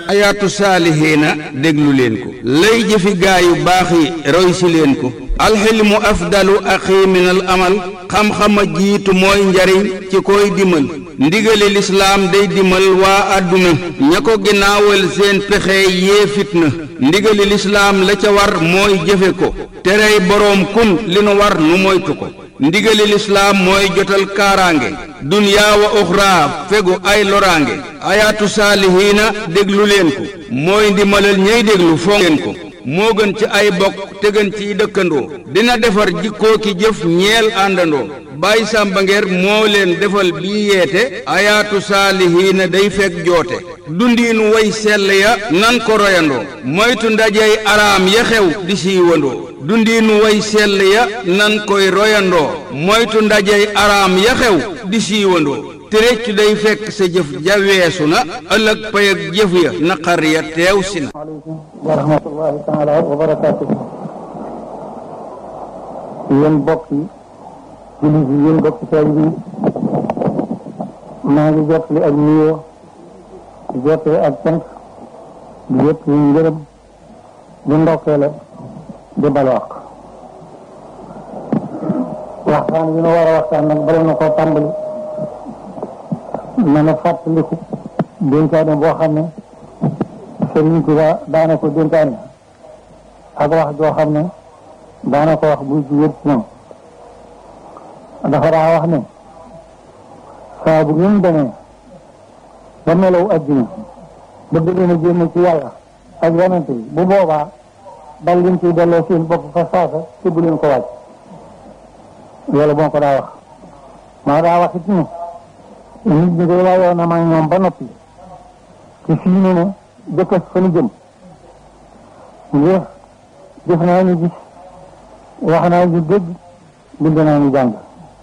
ayaatu saalihiina déglu leen ko lay jëfi gaa yu baax yi roy si leen ko alxilmu afdalu axi min al amal xam-xama jiitu mooy njariñ ci koy dimal ndigali lislaam day dimal waa àdduna ña ko ginnaawal seen pexe yee fitna ndigali lislaam la ca war mooy jëfe ko terey boroom kun li nu war nu moytu ko ndigali lislaam mooy jotal kaaraange dunyaa wa uxraa fegu ay loraange ayaatu saalihiina déglu leen ko mooy ndimalal ñey déglu fonk leen ko moo gën ci ay bokk te gën ciy dëkkandoo dina defar jikkoo ki jëf ñeel àndandoo Baay Sàmba Ngeer moo leen defal bii yeete ayaatu saalihiina day fekk joote dundiinu way sell ya nan ko royandoo moytu ndajey araam ya xew di siiwandoo dundiinu way sell ya nan koy royandoo moytu ndajey araam ya xew di siiwandoo te réccu day fekk sa jëf ja weesu na ëllëg pay ak jëf ya naqar ya teew si na aleykum wa rahmatullahi taala wa barakaatuhu yéen bokk yi jullit yi yéen bokk taali bi maa ngi jottali ak nuyoo di jottali ak cant di jottali ngërëm di ndokkeele di balwaq waxtaan bi nu war a waxtaan nag bala na koo tàmbali na na fàttaliku dénkaane boo xam ne Sëriñ Tuba daana ko dénkaane ak wax joo xam ne daana ko wax buy jugee ci ñoom dafa daa wax ne saa bu ngeen demee ba melaw addina ba bëgg na génn ci yàlla ak yonente yi bu boobaa dal leen ciy delloo seen bopp fa saasa te bu leen ko wàcc loolu moo ko daa wax maa daa wax it ne nit ñi day waayoo na maa ñoom ba noppi ci fii ne ne jëkkës fa nu jëm ngir jëf naa ñu gis wax naa ñu dégg bind naa ñu jàng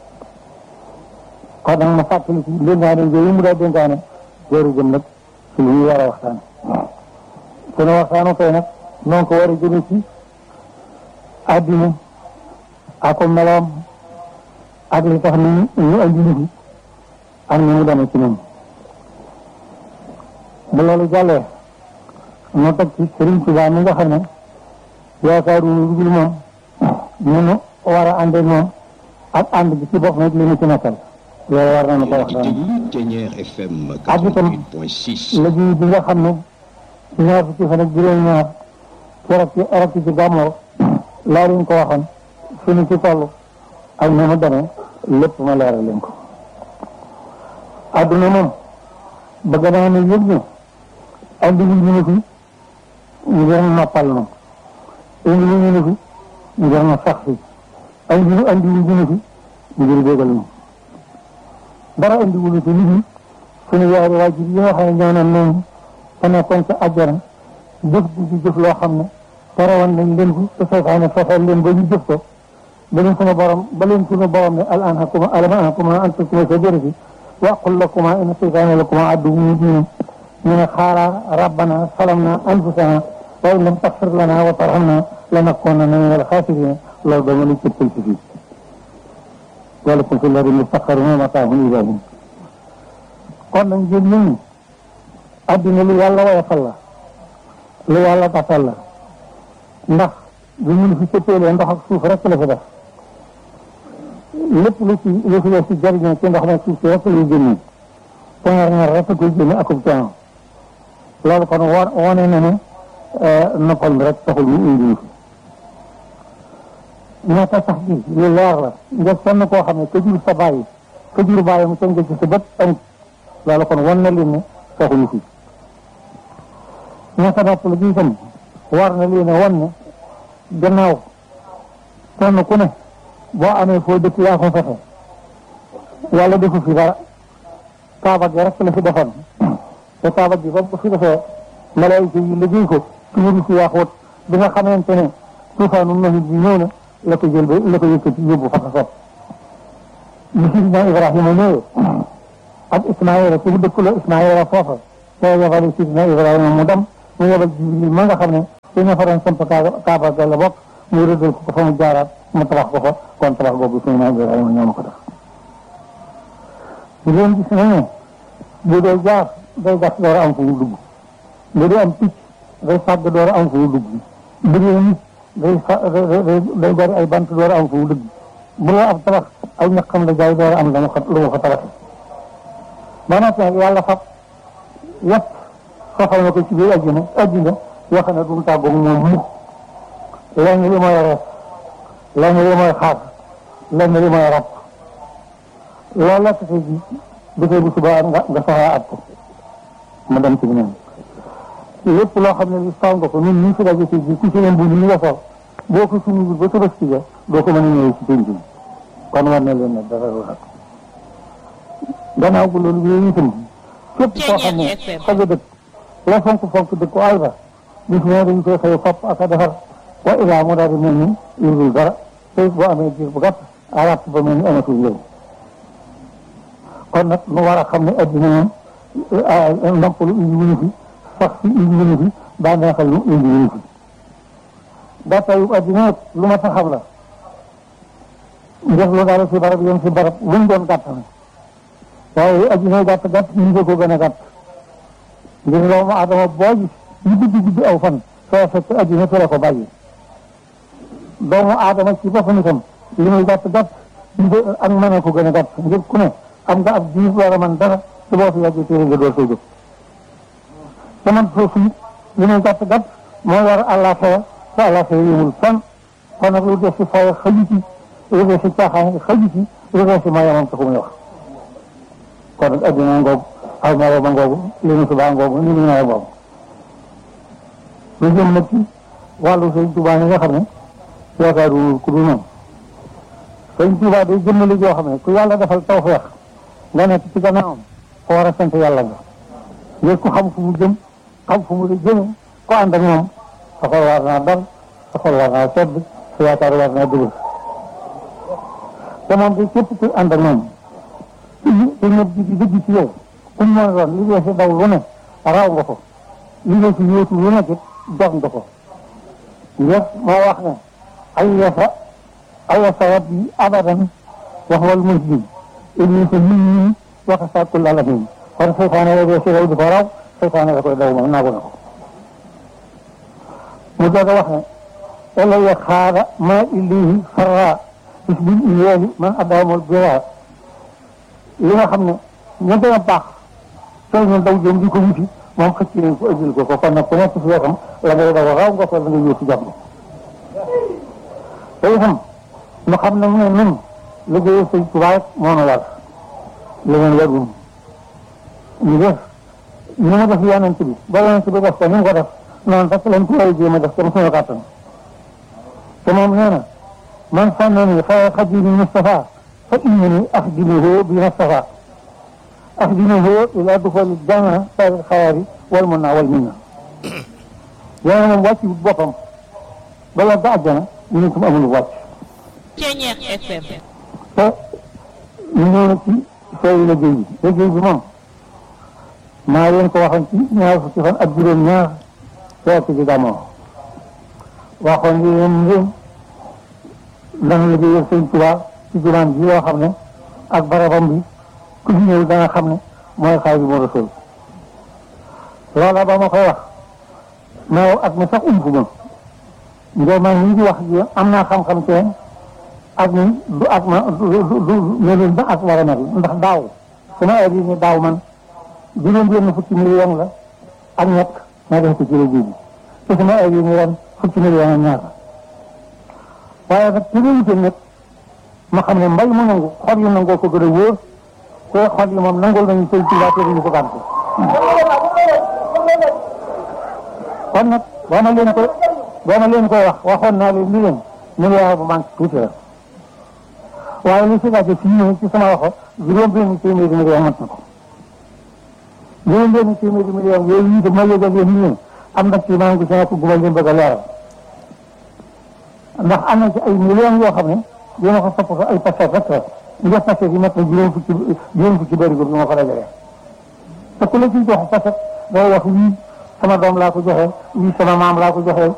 kon nag ma fàttali ci dénkaane yooyu mu daa dénkaane jooru jëm nag ci li ñu war a waxtaan sunu waxtaanu tey nag noonu ko war a jëme ci àddina ak ko meloom ak li tax ni ñu andi ñu fi ak ni mu demee ci ñun bu loolu jàllee ñu teg ci Sëriñ Tuubaa mi nga xam ne yaakaaru lu dul moom ñu nu war a ànd ak moom ak ànd bi ci bopp nag li ñu ci nekkal loolu war nañu ko wax daan ak itam liggéey bi nga xam ne ñaar fukki fan ak juróom-ñaar keroog ci erog ci gàmmoo laa leen ko waxoon suñu ci toll ak ni mu demee lépp ma leeral leen ko adduna moom bëgg naa ne yëg ne andi wu ñu ne fi ngir noppal na indi wu ñu ne fi ngir na sax fi andi andi wu ñu ne fi ngir bégal na dara andi wu ñu fi nit ñi suñu yaari waajur yi nga xam ne ñoo naan noonu te nekkoon ca àjjana jëf di ci jëf loo xam ne terewoon nañ leen ko te seytaane fexeel leen ba ñu jëf ko ba leen suñu borom ba leen suñu borom ne al anhakuma alam anhakuma an takuma shajarati وقل لكما إن الشيطان لكما عدو مبين من خارا ربنا ظلمنا أنفسنا وإن لم تغفر لنا وترحمنا لنكونن من الخاسرين لو دمني كتل فيه ولكم في الأرض مستقر ومتاع إلى حين kon nag ngeen ñun ñi addina lu yàlla woyofal la lu yàlla tafal la ndax bu ñu fi cëppeelee ndox ak suuf rek la fi def lépp lu ci lu ci def ci jariñoo ci ndox ma suuf si rek lay génne te ñaar ñaar rek koy génne akub coono loolu kon war wane na ne noppal mi rek taxul ñu indi ñu fi ñaata sax bi lu leer la nga kenn koo xam ne ka jur sa bàyyi ka jur bàyyi mu tënk ci sa bët amut loolu kon wan na leen ne taxuñu fi ñaata nopp la gi itam war na leen a wan ne gannaaw kenn ku ne boo amee foo dëkk yaa ko fexe yàlla defu fi dara kaaba gi rek la fi defoon te kaaba gi ba ko fi defee malaayika yi liggéey ko ci wuru si yaaxoot bi nga xamante ne tuufaanu nahit bi ñëw na la ko jël ba la ko yëkkati yóbbu fa ko sopp bi sidina Ibrahima ñëwee ak Ismaïla ci dëkk la Ismaïla foofa te yebale sidina Ibrahima mu dem mu yebal Jibril ma nga xam ne ci ña fa doon samp kaaba ga la bokk mu rëddal ko ko fa mu jaaraat mu tabax ko fa kon tabax boobu suñu naan Ibrahima ñoo ma ko def di leen gis nañu bu dee jaar day gas door a am fu mu dugg nga di am picc day fàgg door a am fu mu dugg bu dee nit day fa day bari ay bant door a am fu mu dugg bu la ab tabax ay ñaqam la jaay door a am lu mu fa lu mu fa tabaxee ba noppi nag yàlla fab yëpp soxal na ko ci biir àddina àddina yoo xam ne du mu tàggoog moom mukk lenn li mooy rees lenn li mooy xaar lenn li mooy rab loolu la tey ji bu tey bu subaa nga nga soxlaa at ko mu dem ci ñoom lépp loo xam ne li saw nga ko ñun ñu fi daje ci ji ku ci leen bu ñu nga sol boo ko suñu ba tabaski ja doo ko mën a ñëwee ci penc bi kon war na leen ne dara lu rab gannaaw bu loolu yooyu itam képp koo xam ne xaja dëkk la fonk fonk dëkk àll ba bis ne dañ koy xëy fopp ak a defar wa ilaa mu daal di mel ni yurgul dara te boo amee jiir bu gàtt arab ba mel ni amatul njëriñ kon nag nu war a xam ne addina moom ndàmpalu indi wuñu fi sax si indi wuñu fi daa neexal lu indi wuñu fi gàttaayu addina nag lu ma taxam la def lu daal si barab yem si barab luñ doon gàtt na waaye addina gàtt gàtt ñu ngi ko gën a gàtt ngir doomu adama boo gis ñu guddi guddi aw fan soo fekk addina fi la ko bàyyi doomu aadama ci boppam itam li muy gàtt gàtt ak mën a ko gën a gàtt ngir ku ne am nga ab diir war a mën dara te boo fi yàggee téere nga door koy jóg te man foofu li muy gàtt gàtt moo war àllaaxira te àllaaxira yëmul fan kon nag lu des si fay xaju ci lu des si caaxaan xaju ci lu des si mooy moom taxu muy wax kon nag addina ngoogu aw maro ba ngoogu li nu subaa ngoogu ni nu nawet ngoogu lu jëm nag ci wàllu sëñ Tuubaa yi nga xam ne yaakaaru ku dul moom sëñ Tuubaa day jëmmali joo xam ne ku yàlla defal tawfeex nga nekk ci gannaawam ko war a sant yàlla nga ngir ku xam fu mu jëm xam fu mu jëme ko ànd ak moom sa xol war naa dal sa xol war naa sedd sa yaakaar war naa dugg te moom di képp ku ànd ak moom te ñëpp di di dëgg ci yow ku mu mën a doon li dee si daw lu ne raw nga ko li dee si yóotu lu nekk dox nga ko ngir moo wax ne ay yasa ay yasa wat yi abadan wax wal muslim ibni sa nit ñi wax sàkkul alamin kon seytaane la dee si daw di ko raw seytaane la koy daw moom naagu na ko mu doog a wax ne ela ya xaara ma illihi farra bis bil iyeeli man adamul bira li nga xam ne ña gën a baax sooy ñu daw jëm di ko wuti moom xëcc nañ ko ëjjil ko ko kon nag ku nekk si wetam la ngay daw raw nga ko la ngay yóotu jàmm te itam nu xam ne mu ne nun liggéeyu sëñ Tuubaa moo nu war leneen warul ñu def ñu mu def yonent bi ba yonent bi def ko ni mu ko def noonu rek lañ ko war a jéem a def comme suñu kàttan te moom nee na man sànnani xayra xadimi Mustafa fa innani axdimuhu bi Mustafa axdimuhu ila duxuli janna sari xayaari wal mun naa wal minna yéen moom wàcc boppam ba yàgg àjjana ñu ne ko amul wàcc Ceñeex FM te ñu ñëw na ci sooy liggéey bi liggéey bi moom maa leen ko waxoon ci ñaar fukki fan ak juróom ñaar fekk ci gàmmoo waxoon ni leen ngeen dana liggéeyal sëñ Tuubaa ci jumaan ji yoo xam ne ak barabam bi ku fi ñëw dana xam ne mooy Xaadimu Rasuul loola ba ma koy wax mais ak mi sax ump ma ngir man ñi di wax ji am naa xam-xam teen ak ni du ak ma du du du melul ba ak war a mel ndax daaw su ma heure yi ni daaw man juróom benn fukki million la ak ñett ma def ko ci liggéey bi te su ma heure yi ni ren fukki million ak ñaar waaye nag ci réalité nag ma xam ne mbay mu nangu xol yi nangoo ko gën a wóor te xol yi moom nangul nañu sëñ Tuubaa te duñu ko gànte kon nag boo ma leen ko boo ma leen koy wax waxoon naa leen ni leen milliard bu manque tuuti la waaye li si laajte fii ñëw ci sama waxo juróom benn téeméeri million mat na ko juróom benn téeméeri million yooyu itam ma yëgal yéen nii am na ci maa ngi ci nekk bu ma leen bëgg a leeral ndax am na ci ay millions yoo xam ne dina ko sopp ko ay passet rek la nga passet yi mat na juróom fukki juróom fukki bëri bi ma ko dajalee te ku la ciy jox passet day wax wii sama doom laa ko joxe wii sama maam laa ko joxe